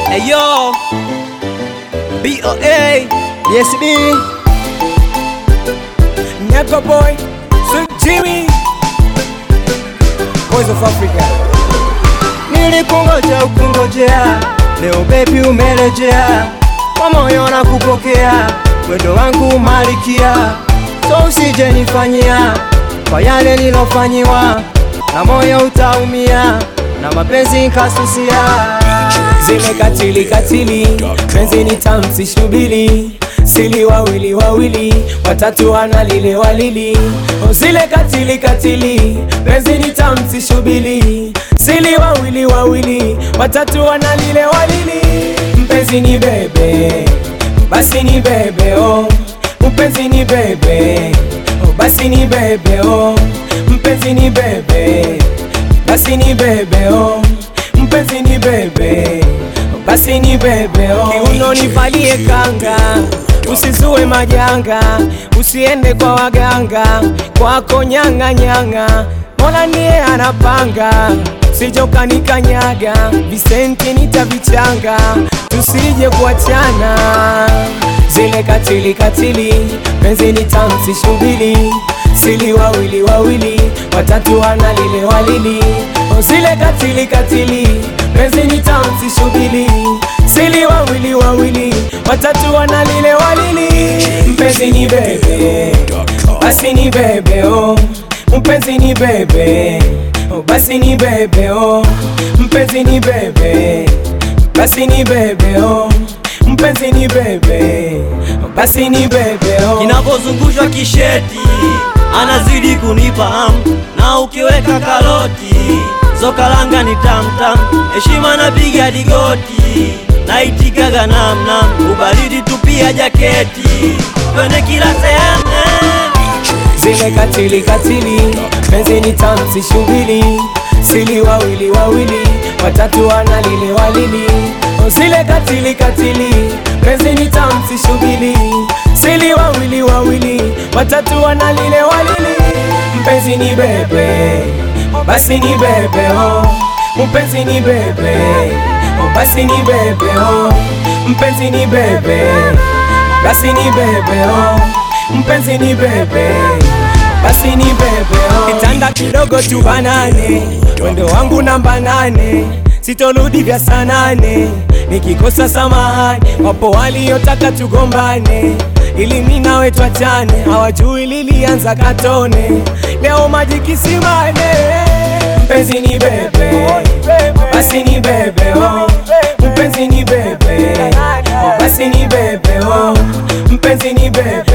Ayo, BOA, yes B, Nyako boy, Sweet Jimmy, Boys of Africa. nilikungoja ukungojea, leo baby umerejea, kwa moyo na kupokea, mwendo wangu malikia, so usije nifanyia kwa yale nilofanyiwa, na moyo utaumia, na mapenzi kasusia Zile katili katili, penzi ni tamsi shubili, sili wawili wawili, watatu wana lile walili. Oh, Zile katili katili, penzi ni tamsi shubili, sili wawili wawili, watatu wana lile walili. Mpenzi ni bebe, basi ni bebe oh, mpenzi ni bebe, oh, basi ni bebe oh, mpenzi ni bebe, basi ni bebe oh mpenzi ni bebe, basi ni bebe oh. Kiuno nivalie kanga, usizue majanga, usiende kwa waganga, kwako nyanga nyanga, Mola ndiye anapanga, sije ukanikanyaga, visenti nitavichanga, tusije kuachana. Zile katili katili, penzi ni tamsi shubili, sili wawili wawili, watatu wana lile walili Oh, Zile katili katili, penzi ni tamsi shubili, sili wawili wawili, watatu wana lile walili. Mpenzi ni bebe, basi ni bebe oh, mpenzi ni bebe, oh, basi ni bebe oh, mpenzi ni bebe, basi ni bebe oh, mpenzi ni bebe, oh, basi ni bebe oh. Kinapozungushwa kisheti anazidi kunipa hamu, na ukiweka karoti zokalanga ni tamtam, heshima napiga digoti, naitikaga namnam, ubaridi tupia jaketi, twende kila sehemu Zile katili katili, penzi ni tamsi shubili, sili wawili wawili, watatu wana lile walili. Oh, Zile katili katili, penzi ni tamsi shubili, sili wawili wawili, watatu wana lile walili. Mpenzi ni bebe, basi ni bebe oh, mpenzi ni bebe, oh, basi ni bebe oh, mpenzi ni bebe, basi ni bebe oh, mpenzi ni bebe basi ni bebe oh. Kitanda kidogo tu banane, wendo wangu namba nane, sitorudi vya saa nane, nikikosa samahani. Wapo waliotaka tugombane ili mi nawe twachane, hawajui lilianza katone, leo maji kisimane. Mpenzi ni bebe, basi ni bebe oh, mpenzi ni bebe, oh, basi ni bebe oh, mpenzi ni bebe